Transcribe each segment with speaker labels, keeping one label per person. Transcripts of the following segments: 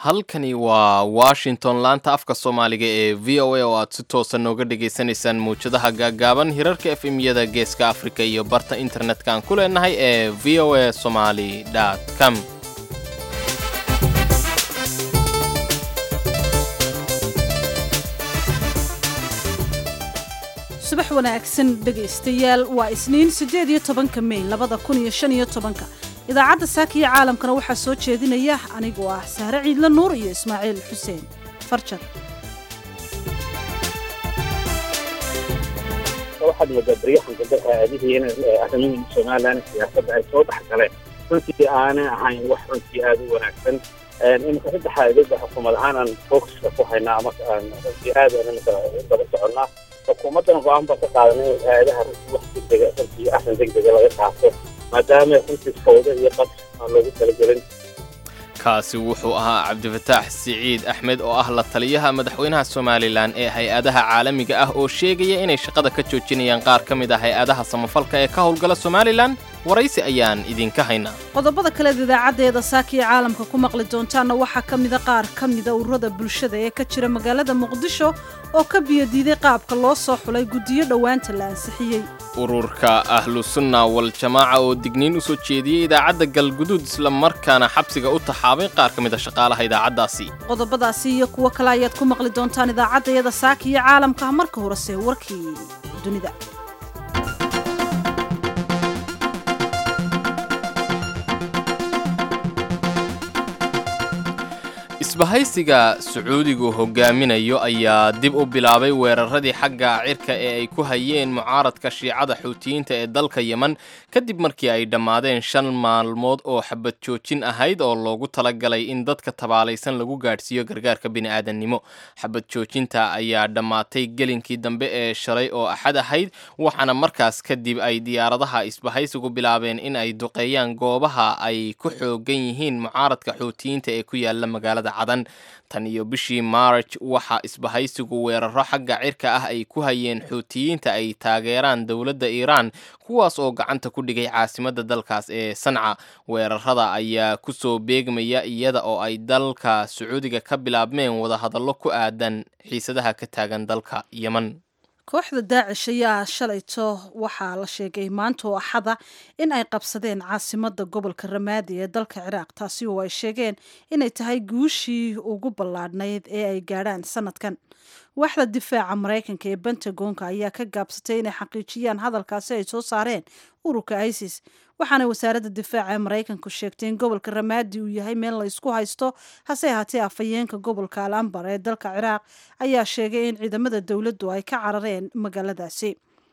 Speaker 1: halkani waa washington laanta afka soomaaliga ee v o a oo aad si toosa nooga dhagaysanaysaan mawjadaha gaaggaaban hirarka f m-yada geeska afrika iyo barta internetka aan ku leenahay ee v o a somaly com
Speaker 2: subax wanaagsan dhegaystayaal waa isniin siddeed iyo tobanka mey labada kun iyo shan iyo tobanka idaacadda saaka iyo caalamkana waxaa soo jeedinaya anigoo ah sahre ciidle nuur iyo ismaaciil xuseen farjar
Speaker 3: waxaad moodaa baryahan dambe aadihii in arrimahin somalilan siyaasadda ay soo dhex galeen runtii aanay ahayn wax runtii aada u wanaagsan iminka saddexa idada xukuumad ahaan aan focuska ku haynaa ama runtii aad aan iminka daba soconnaa xukuumaddan go-aan baan ka qaadanay in aadaha runtii wax degdega runtii arrin degdega laga qaato maadaama runtii fawdo iyo qas aan loogu talagelin
Speaker 1: kaasi wuxuu ahaa cabdifataax siciid axmed oo ah la taliyaha madaxweynaha somalilan ee hay-adaha caalamiga ah oo sheegaya inay shaqada ka joojinayaan qaar ka mid ah hay-adaha samafalka ee ka howlgala somalilan waraysi ayaan idinka haynaa
Speaker 2: qodobada kaleed idaacaddeeda saaka iyo caalamka ku maqli doontaanna waxaa ka mida qaar ka mida ururada bulshada ee ka jira magaalada muqdisho oo ka biyodiiday qaabka loo soo xulay guddiyo dhowaanta la ansixiyey
Speaker 1: ururka ahlu sunna wal jamaaca oo digniin u soo jeediyey idaacadda galguduud islamarkaana xabsiga u taxaabay qaar ka mid a shaqaalaha idaacaddaasi
Speaker 2: qodobadaasi iyo kuwo kale ayaad ku maqli doontaan idaacaddayada saaka iyo caalamka marka horese warkii dunida
Speaker 1: isbahaysiga sacuudigu hogaaminayo ayaa dib u bilaabay weeraradii xagga cirka ee ay ku hayeen mucaaradka shiicada xuutiyiinta ee dalka yeman kadib markii ay dhammaadeen shan maalmood oo xabad joojin ahayd oo loogu talagalay in dadka tabaalaysan lagu gaadhsiiyo gargaarka bini'aadannimo xabad joojinta ayaa dhammaatay gelinkii dambe ee shalay oo axad ahayd waxaana markaas kadib ay diyaaradaha isbahaysigu bilaabeen in ay duqeeyaan goobaha ay ku xoogan yihiin mucaaradka xuutiyiinta ee ku yaala magaalada cadan tan iyo bishii maarj waxa isbahaysigu weeraro xagga cirka ah ay ku hayeen xuutiyiinta ay taageeraan dowladda iiraan kuwaas oo gacanta ku dhigay caasimadda dalkaas ee sanca weerarada ayaa kusoo beegmaya iyada oo ay dalka sacuudiga ka bilaabmeen wadahadallo ku aadan xiisadaha ka taagan dalka yeman
Speaker 2: kooxda daacish ayaa shalayto waxaa la sheegay maanta oo axada in ay qabsadeen caasimadda gobolka ramaadi ee dalka ciraaq taasi oo ay sheegeen inay tahay guushii ugu ballaadhnayd ee ay gaadhaan sanadkan waaxda difaaca maraykanka ee bentagonka ayaa ka gaabsatay inay xaqiijiyaan hadalkaasi ay soo saareen ururka isis waxaana wasaaradda difaaca ee maraykanku sheegtay in gobolka ramaadi uu yahay meel la ysku haysto hase ahaatee afhayeenka gobolka al ambar ee dalka ciraaq ayaa sheegay in ciidamada dowladdu ay ka carareen magaaladaasi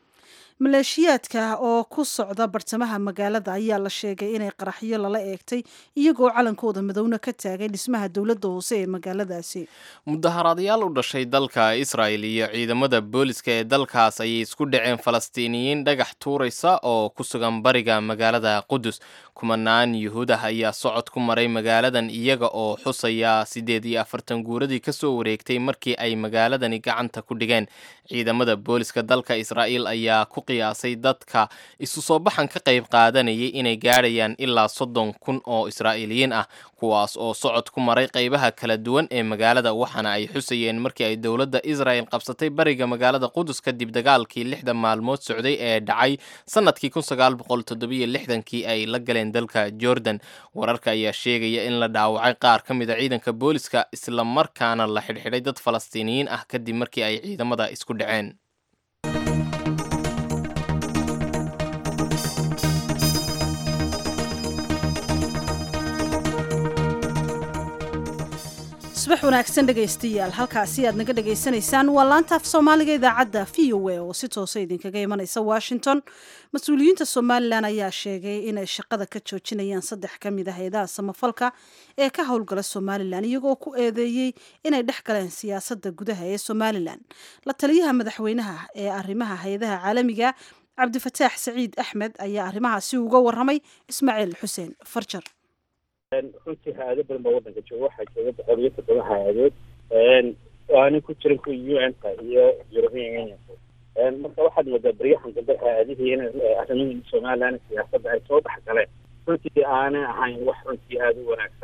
Speaker 2: maleeshiyaadka oo ku socda bartamaha magaalada ayaa la sheegay inay qaraxyo lala eegtay iyagoo calankooda madowna ka taagay dhismaha dowladda hoose ee magaaladaasi
Speaker 1: mudaharaadayaal u dhashay dalka israel iyo ciidamada booliska ee dalkaas ayay isku dhaceen falastiiniyiin dhagax tuuraysa oo ku sugan bariga magaalada qudus kumanaan yuhuud ah ayaa socod ku maray magaaladan iyaga oo xusaya siddeed iyo afartan guuradii kasoo wareegtay markii ay magaaladani gacanta ku dhigeen ciidamada booliska dalka israa'iil ayaa ku qiyaasay dadka isu soo baxan ka qayb qaadanayay inay gaadhayaan ilaa soddon kun oo israa'iiliyiin ah kuwaas oo socod ku maray qaybaha kala duwan ee magaalada waxaana ay xusayeen markii ay dowladda israel qabsatay bariga magaalada qudus kadib dagaalkii lixda maalmood socday ee dhacay sanadkii kun sagaal boqol toddobiyo lixdankii ay la galeen dalka jordan wararka ayaa sheegaya in la dhaawacay qaar ka mid a ciidanka booliska islamarkaana la xidhxidhay dad falastiiniyiin ah kadib markii ay ciidamada isku dhaceen
Speaker 2: subax wanaagsan dhegaystayaal halkaasi aad naga dhagaysanaysaan waa laanta af soomaaliga idaacadda v o a oo si toosa idinkaga imanaysa washington mas-uuliyiinta somalilan ayaa sheegay inay shaqada ka joojinayaan saddex ka mid ah hay-adaha samafalka ee ka howlgala somalilan iyagoo ku eedeeyey inay dhex galeen siyaasadda gudaha ee somalilan la taliyaha madaxweynaha ee arrimaha hay-adaha caalamiga cabdifataax saciid axmed ayaa arrimahaasi uga waramay ismaaciil xuseen farjar
Speaker 3: runtii hay-ado badan baa waddanka jooga waxaa jooga boqol iyo toddoba hay-adood aanay ku jirin kuwa u n ka iyo european unionka marka waxaad moodaa baryahan dambe hay-adihii in arrimahin somalilan siyaasadda ay soo dhex galeen runtii aanay ahayn wax runtii aada u wanaagsan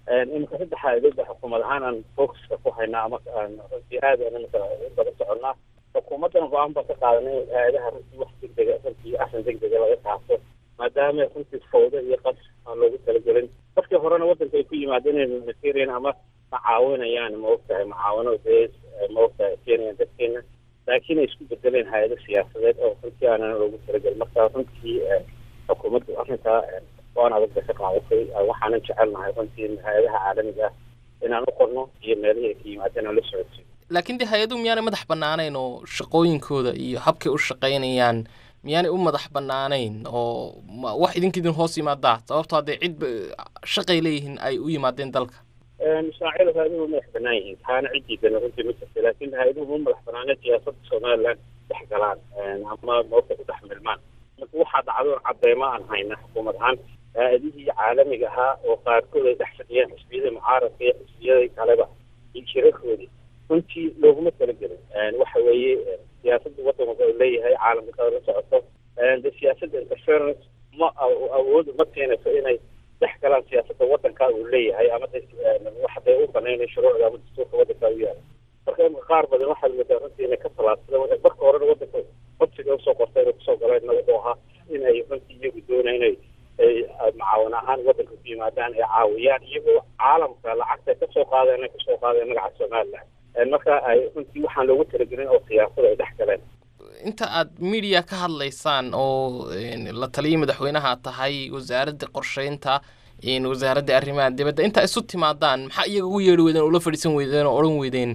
Speaker 3: iminka saddexa dowda xukuumad ahaan aan focuska ku haynaa ama aan runtii aad aan iminka daba soconnaa xukuumaddan go-aan baan ka qaadanay in hay-adaha runtii wax degdega runtii arrin degdega laga qaato maadaama runtii fawdo iyo qas aan loogu talagelin dadkii horena waddanka ay ku yimaadeen inay materian ama macaawinayaan ma ogtahay macaawino dee ma ogtahay keenayaan dadkeena laakiin ay isku bedeleen hay-ado siyaasadeed oo runtii aanan loogu talagelin marka runtii xukuumaddu arrintaa waan adag bay ka qaadatay waxaanan jecelnahay runtii hay-adaha caalamiga ah inaan u qorno iyo meelihii ay ka yimaadeen aan la socodsiin
Speaker 1: laakiin dee hay-aduhu miyaanay madax bannaanayn oo shaqooyinkooda iyo habkay u shaqaynayaan miyaanay u madax bannaanayn oo wax idinka idin hoos yimaadaa sababtoo haddee cid shaqay leeyihiin ay u yimaadeen dalka
Speaker 3: ismaaciil hay-aduhu madax bannaan yihiin taana ciddiidana runtii ma jirta laakiin hay-aduhu ma madax bannaaneen siyaasadda somaliland dhex galaan ama moogta ku dhex milmaan marka waxaa dhacdo cadeymo aan hayna xukuumad ahaan hay-adihii caalamiga ahaa oo qaarkood ay dhex fadhiyeen xisbiyada mucaaradka iyo xisbiyada kaleba iyo shirarkoodii runtii looguma talagelin waxa weeye siyaasadda waddanka uu leeyahay caalamka kale la socoto de siyaasadda interference ma awood ma keenayso inay dhex galaan siyaasadda waddanka uu leeyahay ama waxday u banaynay shuruucda ama dastuurka waddanka u yaala marka imika qaar badan waxaad moodaa runtii inay ka talaadsadeen marka horena waddanka codsiga usoo qortay inay kusoo galeen wuxuu ahaa inay runtii iyagu doonay inay macaawin ahaan waddanka ku yimaadaan ay caawiyaan iyagoo caalamka lacagta kasoo qaadeen ay kasoo qaadeen magaca somaliland marka ay runtii waxaan loogu talagelin oo siyaasada ay dhex galeen
Speaker 1: inta aad media ka hadlaysaan oo la taliyay madaxweynaha tahay wasaaradda qorsheynta wasaaradda arrimaha dibadda intaa isu timaadaan maxaa iyaga ugu yeedhi weydeen oo la fadhiisan weydeen oo odhan weydeen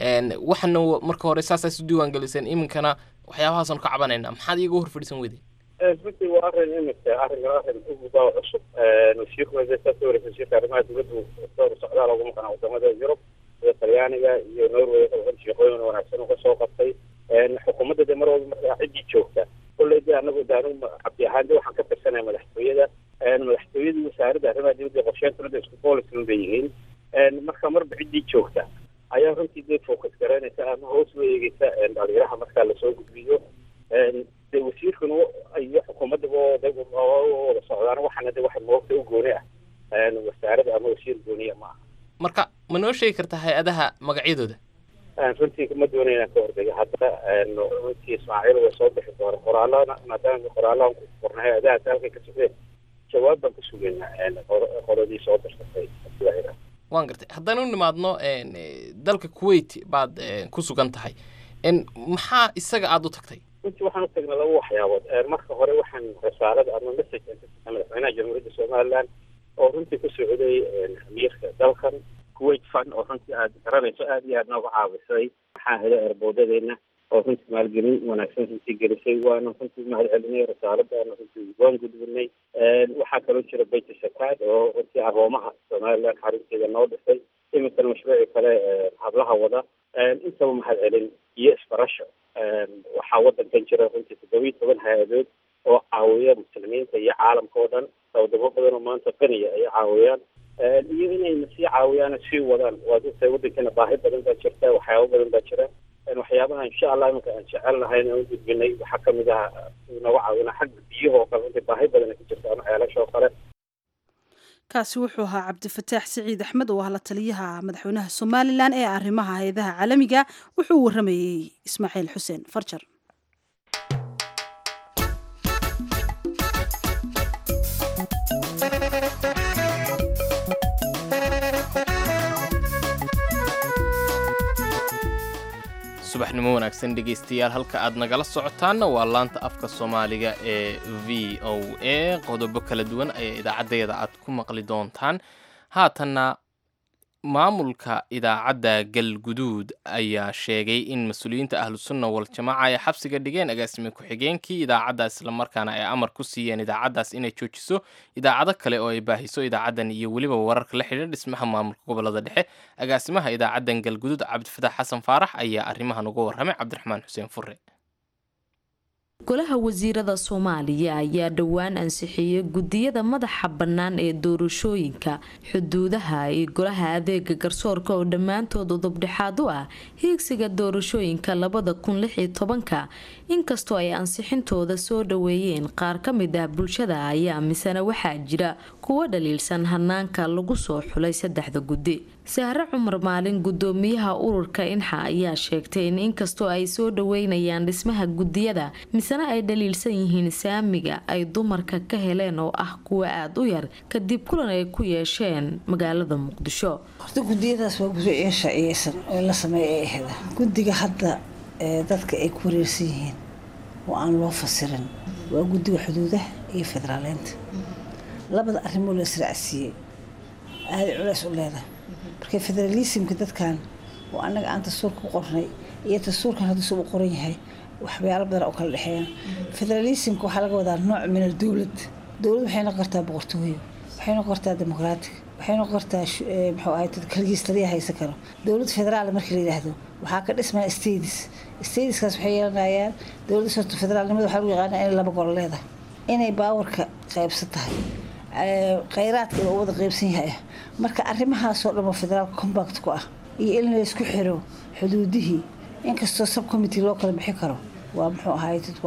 Speaker 1: waxana marka hore saasaa isu diiwaan geliseen iminkana waxyaabahaasaan ka cabanayna maxaad iyaga hor fadhiisan weydeen
Speaker 3: runtii waa arrin imika arrinkan arrin uguba cusub wasiirku wasiirka wasiirka arrimaha dibadda door socdaal ugu maqan wadamada yurub sida talyaaniga iyo norway shaqooyin wanaagsan uga soo qabtay xukuumadda de mar walba markaa ciddii joogta kolley de anagu de anigu cabdi ahaan de waxaan ka tirsanaya madaxtooyada madaxtooyadii wasaaradda arrimaha dibadda qorsheyntunada isku boolisman bay yihiin marka marba ciddii joogta ayaa runtii dee focus garaynaysa ama hoos loo eegeysa dhalinyaraha markaa lasoo gudbiyo de wasiirkuna iyo xukuumaddaba wada socdaan waxaana de waxa moogta u gooni ah wasaarada ama wasiir gooniya ma aha
Speaker 1: marka ma noo sheegi kartaa hay-adaha magacyadooda
Speaker 3: runtii ma doonay inaan ka hordaga hadda runtii ismaaciil way soo bixi doona qoraalana maadaama qoraalaan ku qorna hay-adaha halkay ka sugeen jawaab baan ka sugaynaa qoladii soo dirsatay
Speaker 1: waan gartay haddaan u nimaadno dalka kuwait baad ku sugan tahay maxaa isaga aada u tagtay
Speaker 3: runtii waxaan u tagnay laba waxyaabood marka hore waxaan rasaalada ama message madaxweynaha jamhuuriyadda somaliland oo runtii ku socday amiirka dalkan kuwait fund oo runtii aad garanayso aad iyo aad nooga caawisay maxaa hela erboodadeena oo runtii maalgelin wanaagsan runtii gelisay waana runtii mahad celinay rasaaladaana runtii waan gudbinay waxaa kaloo jira bayt shakaad oo runtii aroomaha somaliland xarunteeda noo dhisay iminkana mashruuci kale hablaha wada intaba mahad celin iyo isbarasho waxaa waddankan jira runtii toddobiyi toban hay-adood oo caawiya muslimiinta iyo caalamka oo dhan wadamo badan oo maanta qaniya ay caawiyaan iyo inayna sii caawiyaan sii wadaan waad ogtahay waddankana baahi badan baa jirta waxyaabo badan baa jira waxyaabaha insha allah iminka aan jecelnahay inaan u gudbinay waxaa kamid ah inaga caawina xagga biyaha oo kale runtii baahi badan ka jirta ama ceelasha oo kale
Speaker 2: kaasi wuxuu ahaa cabdifataax siciid axmed oo ah la taliyaha madaxweynaha somalilan ee arrimaha hay-adaha caalamiga wuxuu waramayey ismaaciil xuseen farjar
Speaker 1: subaxnimo wanaagsan dhegaystayaal halka aad nagala socotaanna waa laanta afka soomaaliga ee v o a qodobo kala duwan ayaa idaacaddeeda aad ku maqli doontaan haatanna maamulka idaacadda galguduud ayaa sheegay in mas-uuliyiinta ahlusunna wal-jamaaca ay xabsiga dhigeen agaasime ku-xigeenkii idaacadda islamarkaana ay amar ku siiyeen idaacaddaas inay joojiso idaacado kale oo ay baahiso idaacaddan iyo weliba wararka la xidhiir dhismaha maamulka gobolada dhexe agaasimaha idaacaddan galguduud cabdifatax xasan faarax ayaa arrimahan uga warramay cabdiraxmaan xuseen fure
Speaker 4: golaha wasiirada soomaaliya ayaa dhowaan ansixiyey gudiyada madaxa bannaan ee doorashooyinka xuduudaha iyo golaha adeega garsoorka oo dhammaantood udubdhexaad u ah hiigsiga doorashooyinka labada kun lix iyo tobanka inkastoo ay ansixintooda soo dhaweeyeen qaar ka mid ah bulshada ayaa misena waxaa jira kuwa dhaliilsan hanaanka lagu soo xulay saddexda guddi sahre cumar maalin gudoomiyaha ururka inxa ayaa sheegtay in inkastoo ay soo dhaweynayaan dhismaha gudiyada misena ay dhaliilsan yihiin saamiga ay dumarka ka heleen oo ah kuwa aada u yar kadib kulan ay ku yeesheen magaalada muqdisho
Speaker 5: horta gudiyadaas waa gudiyo sharciyeysan oo la sameeya ay ahda guddiga hadda dadka ay ku wareersan yihiin oo aan loo fasirin waa guddiga xuduudaha iyo federaaleynta labada arrimoo la israacsiiyey aaday culays u leedahay marka federalismka dadkan oo annaga aan dastuurka ku qornay iyo dastuurkan hadduusa u qoran yahay waxyaalo badan oo kala dhexeeyaan federalismka waxaa laga wadaa nooc min al dowlad dowlad waxay noqon kartaa boqortooyo waxay noqon kartaa dimuqraatig waxay noqon kartaa muxuu ahay dad kaligiis taliya haysan karo dowlad federaal marka la yidhaahdo waxaa ka dhismaya states stateskaas waxay yeelanayaan dowladda soto federaalnimada waxaa lagu yaqaana inay laba golo leedahay inay baawarka qaybsan tahay khayraadka inuu wada qaybsan yahay marka arrimahaasoo dhan oo federaalka combact ku ah iyo in laysku xiro xuduudihii inkastoo subcommittee loo kala bixi karo waa muxuu ahay dad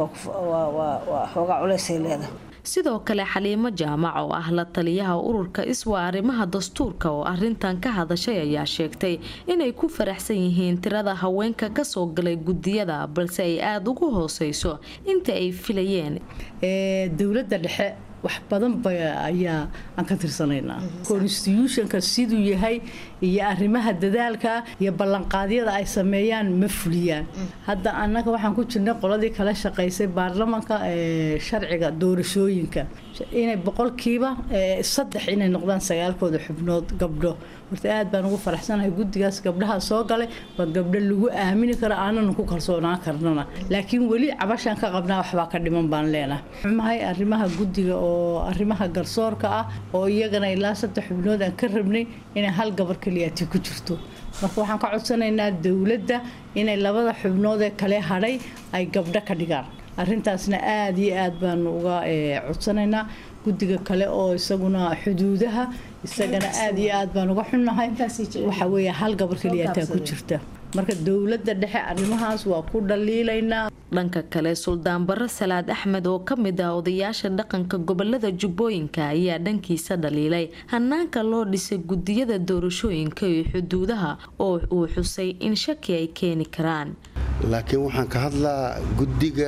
Speaker 5: waa xoogaa culaysay leedahay
Speaker 4: sidoo kale xaliimo jaamac oo ah la taliyaha ururka iswa arrimaha dastuurka oo arintan ka hadashay ayaa sheegtay inay ku faraxsan yihiin tirada haweenka kasoo galay gudiyada balse ay aada ugu hooseyso inta ay filayeen
Speaker 6: dowladda dhexe wax badan ba ayaa aan ka tirsanaynaa constitutionka siduu yahay iyo arrimaha dadaalka iyo ballanqaadyada ay sameeyaan ma fuliyaan hadda annaga waxaan ku jirnay qoladii kala shaqaysay baarlamanka sharciga doorashooyinka inay boqolkiiba saddex inay noqdaan sagaalkooda xubnood gabdho horta aad baan ugu faraxsanahay guddigaas gabdhaha soo galay waa gabdho lagu aamini karo aanana ku kalsoonaan karnana laakiin weli cabashaan ka qabnaa waxbaa ka dhiman baan leenahay xumahay arrimaha guddiga oo arrimaha garsoorka ah oo iyagana ilaa saddex xubnood aan ka rabnay inay hal gabar keliyaati ku jirto marka waxaan ka codsanaynaa dowladda inay labada xubnood ee kale hadhay ay gabdho ka dhigaan arrintaasna aada iyo aad baanu uga codsanaynaa guddiga kale oo isaguna xuduudaha isagana aada iyo aad baan uga xunnahay waxa weeye hal gabar keliyataa ku jirta marka dowladda dhexe arrimahaas waa ku dhaliilaynaa
Speaker 4: dhanka kale suldaan barre salaad axmed oo ka mid ah odayaasha dhaqanka gobolada jubbooyinka ayaa dhankiisa dhaliilay hanaanka loo dhisay gudiyada doorashooyinka iyo xuduudaha oo uu xusay in shaki ay keeni karaan
Speaker 7: laakiin waxaan ka hadlaa guddiga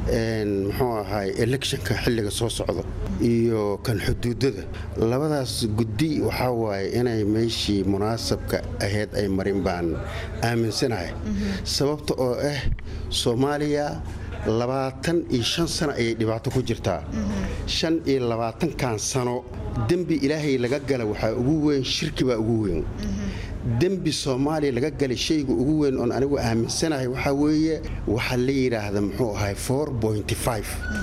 Speaker 7: muxuu ahay electionka xilliga soo socda iyo kan xuduudada labadaas guddi waxaa waaye inay meeshii munaasabka ahayd ay marin baan aaminsanahay sababta oo ah soomaaliya labaatan iyo shan sano ayay dhibaato ku jirtaa shan iyo labaatankan sano dembi ilaahay laga gala waxaa ugu weyn shirki baa ugu weyn dembi soomaaliya laga galay shayga ugu weyn oon anigu aaminsanahay waxaa weeye waxaa la yidhaahda muxuu ahay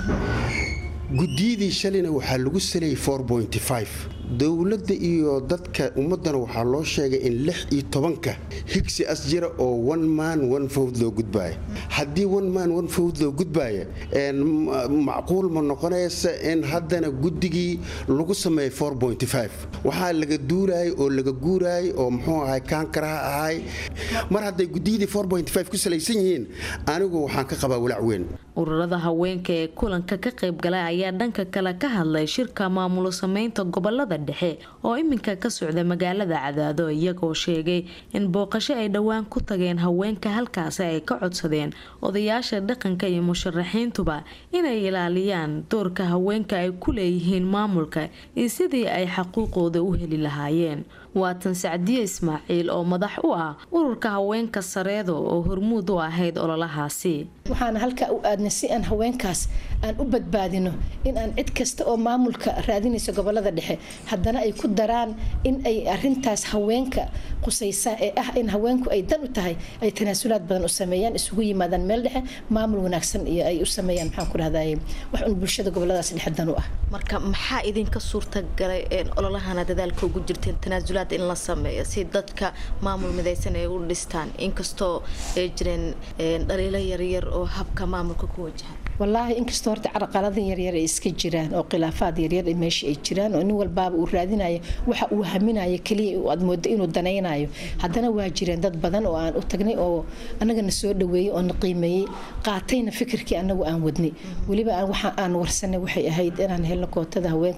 Speaker 7: gudiyadii shalayna waxaa lagu salayay dowladda iyo dadka ummaddana waxaa loo sheegay in lix iyo tobanka higsi as jira oo one man one fowd loo gudbaaya haddii one man one fowd loo gudbaaya macquul ma noqonaysa in haddana guddigii lagu sameeyay waxaa laga duulaayay oo laga guuraayay oo muxuu ahay kaankaraha ahay mar hadday gudiyadii ku salaysan yihiin anigu waxaan ka qabaa walaac weyn
Speaker 4: ururada haweenka ee kulanka ka qaybgalay ayaa dhanka kale ka hadlay shirka maamulo sameynta gobolada dhexe oo iminka ka socda magaalada cadaado iyagoo sheegay in booqasho ay dhowaan ku tageen haweenka halkaasi ay ka codsadeen odayaasha dhaqanka iyo musharaxiintuba inay ilaaliyaan doorka haweenka ay ku leeyihiin maamulka iyo sidii ay xaquuqooda u heli lahaayeen waatan sacdiye ismaaciil oo madax u ah ururka haweenka sareedo oo hormuud u ahayd ololahaasi
Speaker 8: waxaana halkaa u aadnay si aan haweenkaas aan u badbaadino in aan cid kasta oo maamulka raadinayso gobolada dhexe haddana ay ku daraan in ay arintaas haweenka qusaysa ee ah in haweenku ay dan u tahay ay tanaasulaad badan u sameeyaan isugu yimaadaan meel dhexe maamul wanaagsan iyo ay u sameeyaan maxaan ku dhahday wax un bulshada goboladaas dhexe dan u ah
Speaker 4: marka maxaa idinka suurtagalay ololahana dadaalka ugu jirteen tanaasulaad in la sameeyo si dadka maamul midaysan ay u dhistaan inkastoo ay jireen dhaliilo yaryar oo habka maamulka ku wajahan
Speaker 8: wallaahi inkastoo horta carqalada yaryar ay iska jiraan oo khilaafaad yaryar meesha ay jiraan oo nin walbaaba uu raadinayo waxa uu haminayo keliya aad moodo inuu danaynayo haddana waa jireen dad badan oo aan u tagnay oo annagana soo dhaweeyey oo na qiimeeyey qaatayna fikirkii annagu aan wadnay weliba waxa aan warsanay waxay ahayd inaan helno kootada haweenka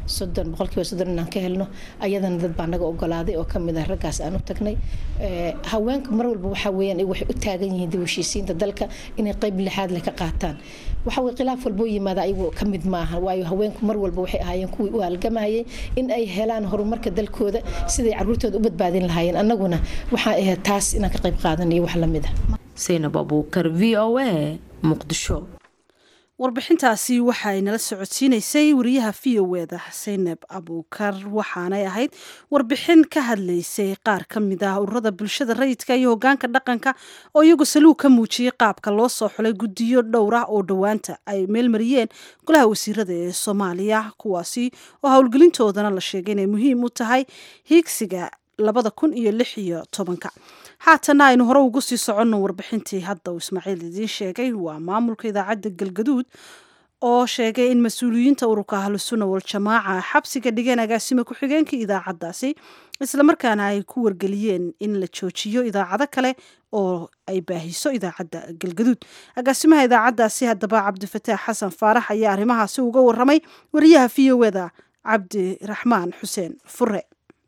Speaker 8: soddon boqolkiiba soddon inaan ka helno ayadana dad baa naga ogolaaday oo kamid ah raggaas aan u tagnay haweenka mar walba waxaa weeyaan waxay u taagan yihiin dib heshiisiinta dalka inay qeyb lixaad leh ka qaataan waxa weye khilaaf walboo yimaada ayagu ka mid maaha waayo haweenku mar walba waxay ahaayeen kuwii u halgamayay in ay helaan horumarka dalkooda siday caruurtooda u badbaadin lahaayeen annaguna waxaa ahayd taas inaan ka qayb qaadanayo wax lamid ah
Speaker 4: saynab abuukar v o a muqdisho
Speaker 2: warbixintaasi waxay nala socodsiinaysay wariyaha v o eda saynab abuukar waxaanay ahayd warbixin ka hadlaysay qaar ka mid ah ururada bulshada rayidka iyo hogaanka dhaqanka oo iyagu saluug ka muujiyey qaabka loo soo xulay guddiyo dhowr ah oo dhowaanta ay meelmariyeen golaha wasiirada ee soomaaliya kuwaasi oo howlgelintoodana la sheegay inay muhiim u tahay hiigsiga labada kun iyo lix iyo tobanka haatana aynu hore ugu sii soconno warbixintii hadda uu ismaaciil idiin sheegay waa maamulka idaacadda galgaduud oo sheegay in mas-uuliyiinta ururka ahlusunna waljamaaca xabsiga dhigeen agaasime ku-xigeenkii idaacaddaasi islamarkaana ay ku wargeliyeen in la joojiyo idaacado kale oo ay baahiso idaacadda galgaduud agaasimaha idaacaddaasi haddaba cabdifataax xasan faarax ayaa arrimahaasi uga waramay wariyaha v o eda cabdiraxmaan xuseen fure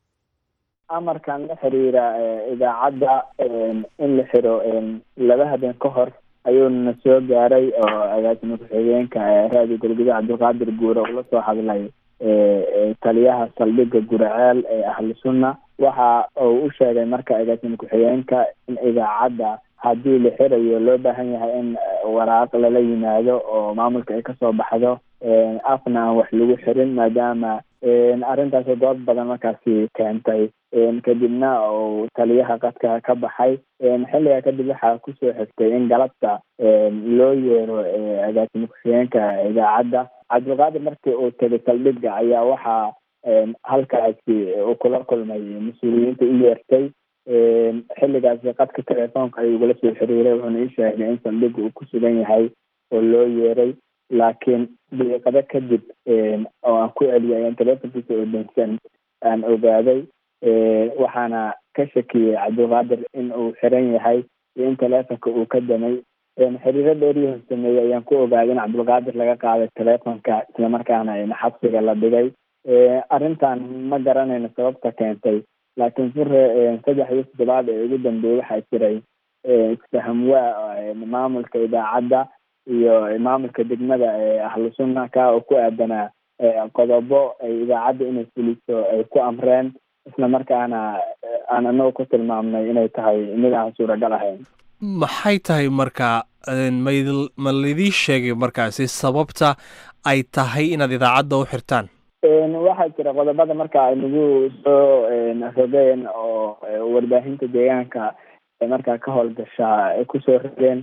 Speaker 9: amarkan la xiriira idaacadda in la xiro laba habeen ka hor ayuuna soo gaaray oo agaasima ku-xigeenka raadiyo galguduud cabdilqaadir guure ula soo hadlay taliyaha saldhigga guraceel ee ahlu sunna waxa uu u sheegay marka agaasima ku-xigeenka in idaacadda haddii la xirayo loo baahan yahay in waraaq lala yimaado oo maamulka ay kasoo baxdo afna aan wax lagu xirin maadaama arrintaasoo dood badan markaasi keentay kadibna uu taliyaha qadka ka baxay xilligaa kadib waxaa kusoo xigtay in galabta loo yeero agaasimo ku-xigeenka idaacadda cabdilqaadir markii uu tegay saldhigga ayaa waxaa halkaasi uu kula kulmay mas-uuliyiinta u yeertay xilligaasi qadka telefoonka ayuu ugala soo xiriiray wuxuuna ii sheegay in saldhigga uu ku sugan yahay oo loo yeeray laakiin daqiiqado kadib oo aan ku celiyay ayaan telefonkiisa oo dansan aan ogaaday waxaana ka shakiyey cabdilqaadir in uu xiran yahay iyo in telefonka uu ka damay xiriiro dheeriyahon sameeyey ayaan ku ogaaday in cabdilqaadir laga qaaday telefonka islamarkaana xabsiga la dhigay arrintan ma garanayno sababta keentay laakiin fure saddex iyo toddobaad ee ugu dambeeyey waxaa jiray isfahamwaa maamulka idaacadda iyo maamulka degmada ee ahlu sunna ka oo ku aadanaa qodobo ay idaacadda inay fuliso ay ku amreen isla markaana aan anagu ku tilmaamnay inay tahay mid aan suuragal ahayn
Speaker 10: maxay tahay marka mayd ma laydii sheegay markaasi sababta ay tahay inaad idaacadda u xirtaan
Speaker 9: waxaa jira qodobada marka ay nagu soo rogeen oo warbaahinta deegaanka markaa ka howlgashaa ay kusoo rogeen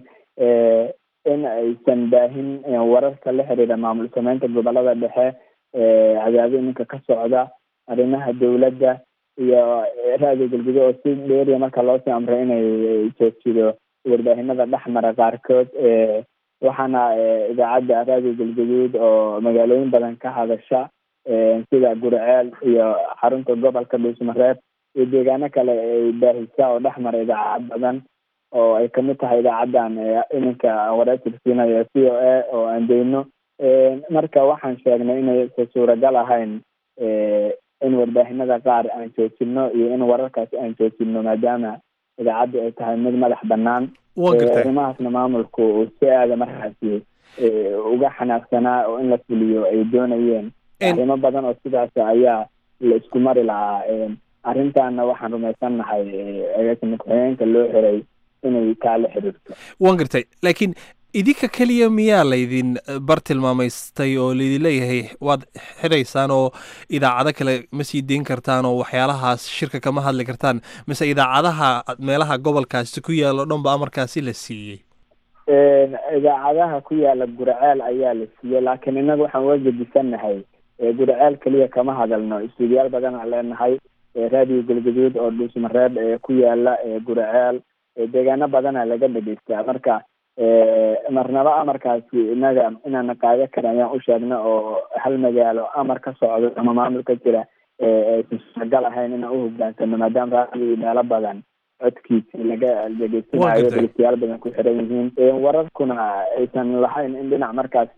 Speaker 9: in aysan baahin wararka la xiriira maamul sameynta gobolada dhexe cadaado iminka ka socda arrimaha dowladda iyo raadiyo galguduud oo si dheeriya marka loosii amray inay joojido warbaahinada dhexmara qaarkood waxaana idaacadda raadiyo galguduud oo magaalooyin badan ka hadasha sida gurceel iyo xarunta gobolka dhuusmareeb iyo deegaano kale ay baahisa oo dhexmara idaacad badan oo ay kamid tahay idaacaddan iminka wareetirsiinayo c o a oo aan deyno marka waxaan sheegnay inaysa suuragal ahayn in warbaahinada qaar aan joojino iyo in wararkaasi aan joojino maadaama idaacaddu ay tahay mid madax banaan arrimahaasna maamulku uu si aada markaasi uga xanaaqsanaa oo in la fuliyo ay doonayeen arrimo badan oo sidaas ayaa la isku mari lahaa arrintaana waxaan rumaysannahay agaasima ku-xigeenka loo xiray inay kaa la xiriirto
Speaker 10: waan gartay laakiin idinka keliya miyaa laydin bar tilmaamaystay oo laydin leeyahay waad xiraysaan oo idaacado kale ma sii deyn kartaan oo waxyaalahaas shirka kama hadli kartaan mise idaacadaha meelaha gobolkaasi ku yaalo dhan ba amarkaasi la siiyey
Speaker 9: idaacadaha ku yaala gurceel ayaa la siiyey laakiin innaga waxaan uga gedisannahay gurceel keliya kama hadalno istuudiyaal badan aan leenahay raadiyo galgaduud oo dhuusmareeb ku yaala gurceel deegaano badana laga dhegeystaa marka marnaba amarkaasi inaga inaana qaado karin ayaan u sheegna oo hal magaalo amar ka socdo ama maamul ka jira aysan suuragal ahayn inaan u hogaansano maadaama raadiyo meelo badan codkiisi laga dhegeysanayo dhegeystayaal badan ku xiran yihiin wararkuna aysan lahayn in dhinac markaasi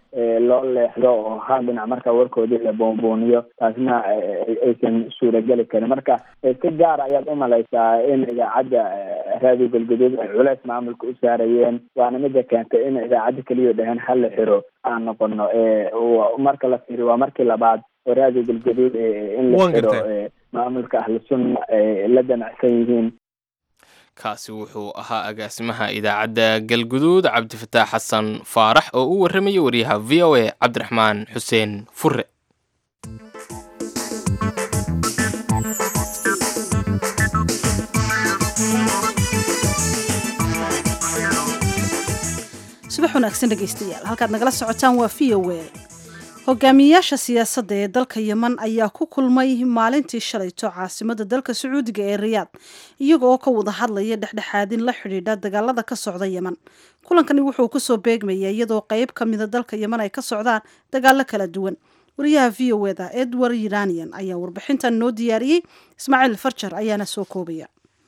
Speaker 9: loo leexdo oo hal dhinac marka warkoodii la boonbooniyo taasna aysan suurageli karin marka si gaara ayaad umalaysaa in idaacadda raadiyo galguduud ay culeys maamulka u saarayeen waana mida keentay in idaacadda keliya dhaheen hal la xiro aan noqono marka la fiiriyo waa markii labaad oo raadiyo galguduud in la xiro maamulka ahlu sunna la damacsan yihiin
Speaker 1: kaasi wuxuu ahaa agaasimaha idaacadda galguduud cabdifataax xasan faarax oo u warramaya wariyaha v o a cabdiraxmaan xuseen fure
Speaker 2: subax wanaagsan dhegaystayaal halkaad nagala socotaan waa v o a hogaamiyayaasha siyaasadda ee dalka yeman ayaa ku kulmay maalintii shalayto caasimada dalka sacuudiga ee riyaad iyaga oo ka wada hadlaya dhexdhexaadin la xidhiidha dagaalada ka socda yeman kulankani wuxuu kusoo beegmaya iyadoo qeyb ka mida dalka yeman ay ka socdaan dagaalo kala duwan wariyaha v o eda edward iranian ayaa warbixintan noo diyaariyey ismaaciil farjar ayaana soo koobaya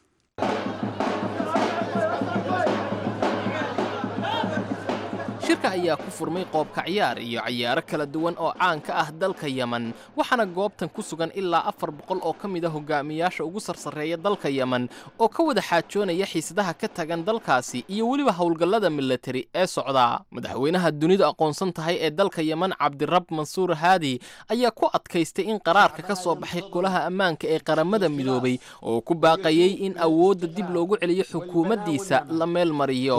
Speaker 1: shirka ayaa ku furmay qoobka ciyaar iyo cayaaro kala duwan oo caan ka ah dalka yeman waxaana goobtan ku sugan ilaa afar boqol oo ka mid a hogaamiyaasha ugu sarsareeya dalka yeman oo ka wada xaajoonaya xiisadaha ka tagan dalkaasi iyo weliba howlgallada milatari ee socda madaxweynaha dunidu aqoonsan tahay ee dalka yeman cabdirab mansuur haadi ayaa ku adkaystay in qaraarka ka soo baxay golaha ammaanka ee qaramada midoobay oo ku baaqayey in awoodda dib loogu celiyo xukuumaddiisa la meel mariyo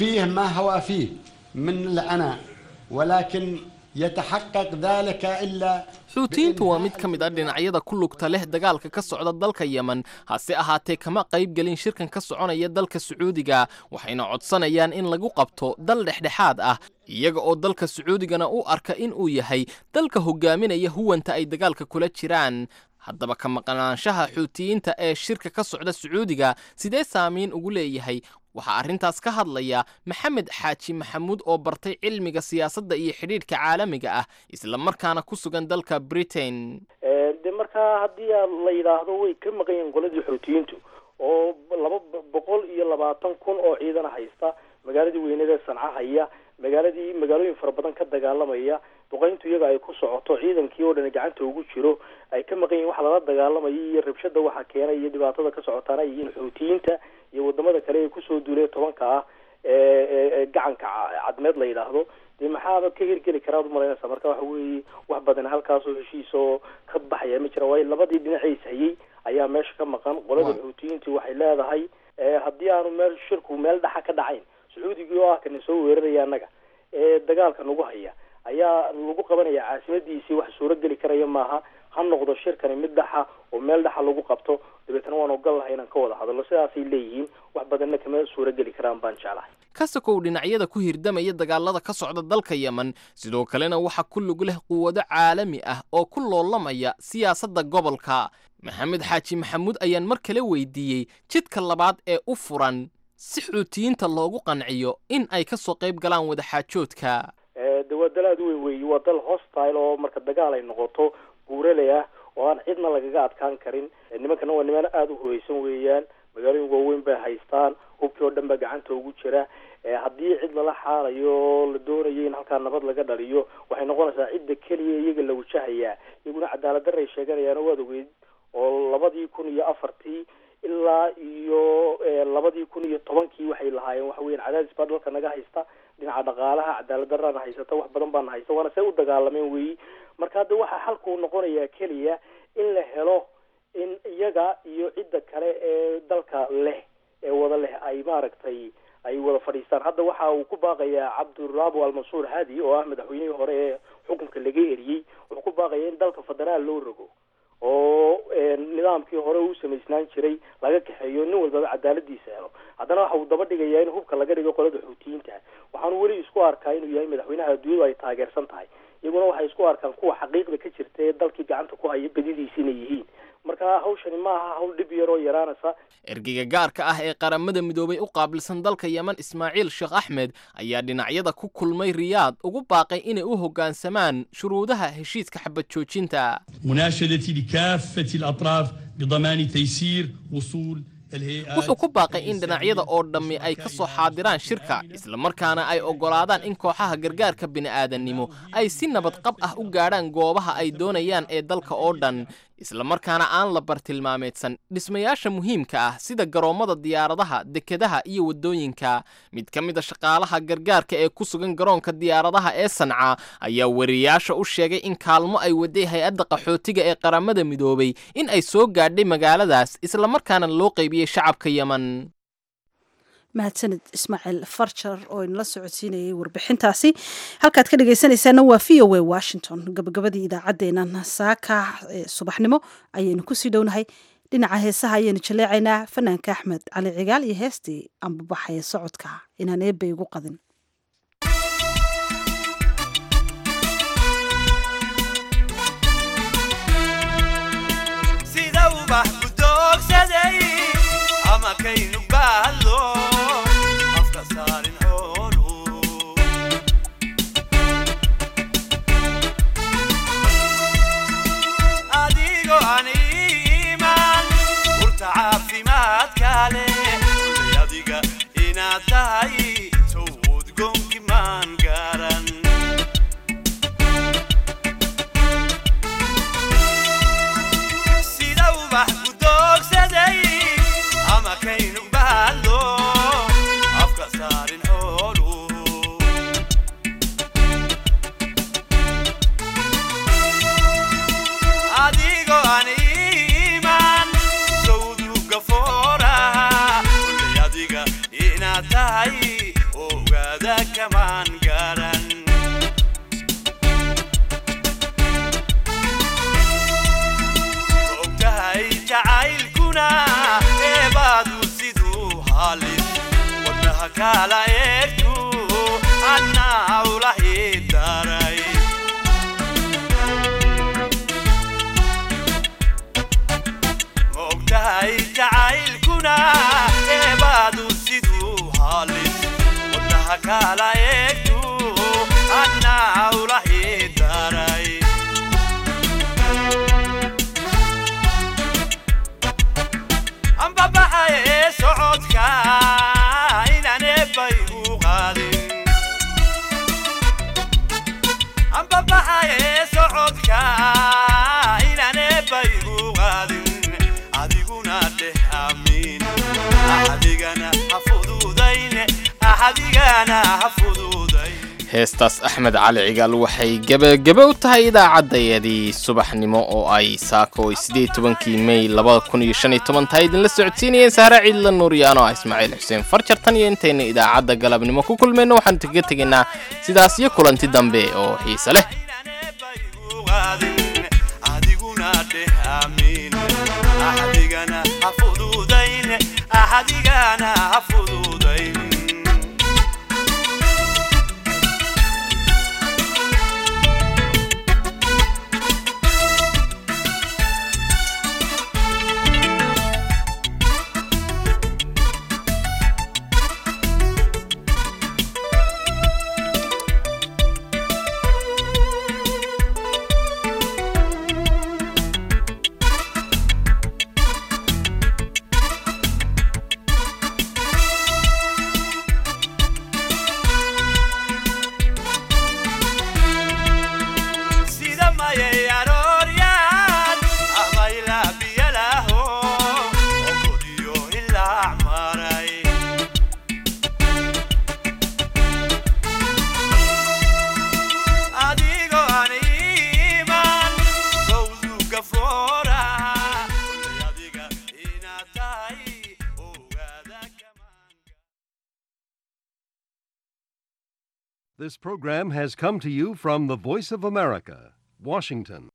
Speaker 11: من العناء ولكن يتحقق ذلك إلا
Speaker 1: xuutiyiintu waa mid ka mid ah dhinacyada ku lugta leh dagaalka ka socda dalka yeman hase ahaatee kama qayb gelin shirkan ka soconaya dalka sacuudiga waxayna codsanayaan in lagu qabto dal dhexdhexaad ah iyaga oo dalka sacuudigana u arka in uu yahay dalka hogaaminaya huwanta ay dagaalka kula jiraan haddaba ka maqnaanshaha xuutiyiinta ee shirka ka socda sacuudiga sidee saamiin ugu leeyahay waxaa arrintaas ka hadlaya maxamed xaaji maxamuud oo bartay cilmiga siyaasadda iyo xidhiidhka caalamiga ah isla markaana ku sugan dalka britain
Speaker 12: de markaa haddii la yidhaahdo way ka maqan yihiin qoladii xuutiyiintu oo laba boqol iyo labaatan kun oo ciidana haysta magaaladii weyneed ee sanca haya magaaladii magaalooyin fara badan ka dagaalamaya duqayntu iyaga ay ku socoto ciidankii oo dhan gacanta ugu jiro ay ka maqan yihin waxa lala dagaalamaya iyo rabshada waxa keenay iyo dhibaatada ka socotaana ay yihiin xuutiyiinta iyo wadamada kale ee kusoo duulay tobanka ah ee gacanka cadmeed la yidhaahdo dee maxaaba ka hirgeli karaad umalaynaysaa marka waxa weeye wax badan halkaasoo heshiis oo ka baxaya ma jira waayo labadii dhinaciis hayay ayaa meesha ka maqan qolada xuutiyiintu waxay leedahay haddii aanu meel shirku meel dhaxa ka dhacayn sacuudigii oo ah kana soo weeraraya annaga ee dagaalka nagu haya ayaa lagu qabanaya caasimadiisii wax suuro geli karaya maaha ha noqdo shirkani mid dhaxa oo meel dhaxa lagu qabto dabeetana waan ogal lahay inaan ka wada hadalno sidaasay leeyihiin wax badanna kama suuro geli karaan baan jeclahay
Speaker 1: kasakow dhinacyada ku hirdamaya dagaalada ka socda dalka yeman sidoo kalena waxaa ku lug leh quwado caalami ah oo ku loolamaya siyaasadda gobolka maxamed xaaji maxamuud ayaan mar kale weydiiyey jidka labaad ee u furan si xuutiyiinta loogu qanciyo in ay ka soo qayb galaan wadaxaajoodka
Speaker 12: de waa dal aada u weyn weeye waa dal hostile oo marka dagaal ay noqoto buuraley ah oo aan cidna lagaga adkaan karin nimankana waa niman aada u hoyeysan weeyaan magaalooyin waaweyn bay haystaan hubkii oo dhan baa gacanta ugu jira haddii cid lala xaalayo la doonayo in halkaa nabad laga dhaliyo waxay noqonaysaa cidda keliya iyaga la wajahayaa iyaguna cadaalad darray sheeganayaan waad ogeyd oo labadii kun iyo afartii ilaa iyo labadii kun iyo tobankii waxay lahaayeen waxa weyan cadaadis baa dalka naga haysta dhinaca dhaqaalaha cadaalad darana haysata wax badan baana haysta waana see u dagaalameen weyi marka hadda waxaa xalkuu noqonayaa keliya in la helo in iyaga iyo cidda kale ee dalka leh ee wada leh ay maaragtay ay wada fadhiistaan hadda waxa uu ku baaqayaa cabdurabu almansuur hadi oo ah madaxweynihii hore ee xukunka laga eriyey wuxuu ku baaqaya in dalka federaal loo rogo oo nidaamkii hore uu samaysnaan jiray laga kaxeeyo nin walbaba cadaaladiisa helo haddana waxa uu daba dhigayaa in hubka laga dhigo qolada xuutiyiinta waxaanu weli isku arkaa inuu yahay madaxweynaha adduunyadu ay taageersan tahay iyaguna waxay isku arkaan kuwa xaqiiqda ka jirta ee dalkii gacanta ku haya badidiisa inay yihiin marka hawshani ma aha hawl dhib yaroo yaraanaysa
Speaker 1: ergeyga gaarka ah ee qaramada midoobay u qaabilsan dalka yeman ismaaciil sheekh axmed ayaa dhinacyada ku kulmay riyaad ugu baaqay inay u hoggaansamaan shuruudaha heshiiska xabad joojinta
Speaker 13: مناشدتي لكافة الأطراف بضمان تيسير وصول
Speaker 1: wuxuu ku baaqay in dhinacyada oo dhammi ay ka soo xaadiraan shirka islamarkaana ay oggolaadaan in kooxaha gargaarka bini'aadannimo ay si nabadqab ah u gaadhaan goobaha ay doonayaan ee dalka oo dhan islamarkaana aan la bartilmaameedsan dhismayaasha muhiimka ah sida garoommada diyaaradaha dekedaha iyo waddooyinka mid ka mid a shaqaalaha gargaarka ee ku sugan garoonka diyaaradaha ee sanca ayaa wariyaasha u sheegay in kaalmo ay waday hay-adda qaxootiga ee qaramada midoobay in ay soo gaadhay magaaladaas islamarkaana loo qaybiyey shacabka yeman
Speaker 2: mahadsanid ismaaciil farjar oo inala socodsiinayay warbixintaasi halkaad ka dhegaysanaysaana waa v o a washington gabagabadii idaacaddeenan saaka ee subaxnimo ayaynu kusii dhownahay dhinaca heesaha ayaynu jaleecaynaa fanaanka axmed cali cigaal iyo heestii ambabaxaya socodka inaan eebay ugu qadin
Speaker 13: sida ubax ku doogsaday ama kaynu baadlo afka saarin xoolu adigo aan iimaan urta caafimaadka leh kullay adiga inaad tahay sow udgoonki maan garan sida ubax ku doogsaday ama kaynu baadlo afka saarin xoolu adigo aan iimaan sawduga fooraha kullay adiga inaad tahay ogaada kamaan garan ogtahay jacaylkuna eebaadu siduu halis wadnaha kala eegtu annaa ulahi daray ogtahay jacaylkuna eebaadu siduu halis wadnaha kala eegtu annaa ulahi daray ambabaxaye socodka inaan eebbay u qaadin ambabaxaye socodka inaan eebbay u qaadin adiguna dheh amiin axadigana ha fududayne axadigana ha fududayn
Speaker 1: heestaas axmed cali cigaal waxay gebagebe u tahay idaacaddayadii subaxnimo oo ay saako ay siddeed tobankii mey labada kun iyo shan iyo toban tahay idinla socodsiinayeen sahre ciidla nuuriyaan oo ah ismaaciil xuseen farjar tan iyo intayna idaacadda galabnimo ku kulmayno waxaanu kaga tegaynaa sidaas iyo kulanti dambe oo xiise leh
Speaker 13: adiguna dheh amiin axadigana ha fududayne axadigana ha fududayn sida mayay arooryaan ama ilaa biyalaho ogodiyo ilaa maray adigo aan iimaan sawduga fooraha kullay adiga inaad tahay ogaada
Speaker 14: This program has come to you from the Voice of America, Washington.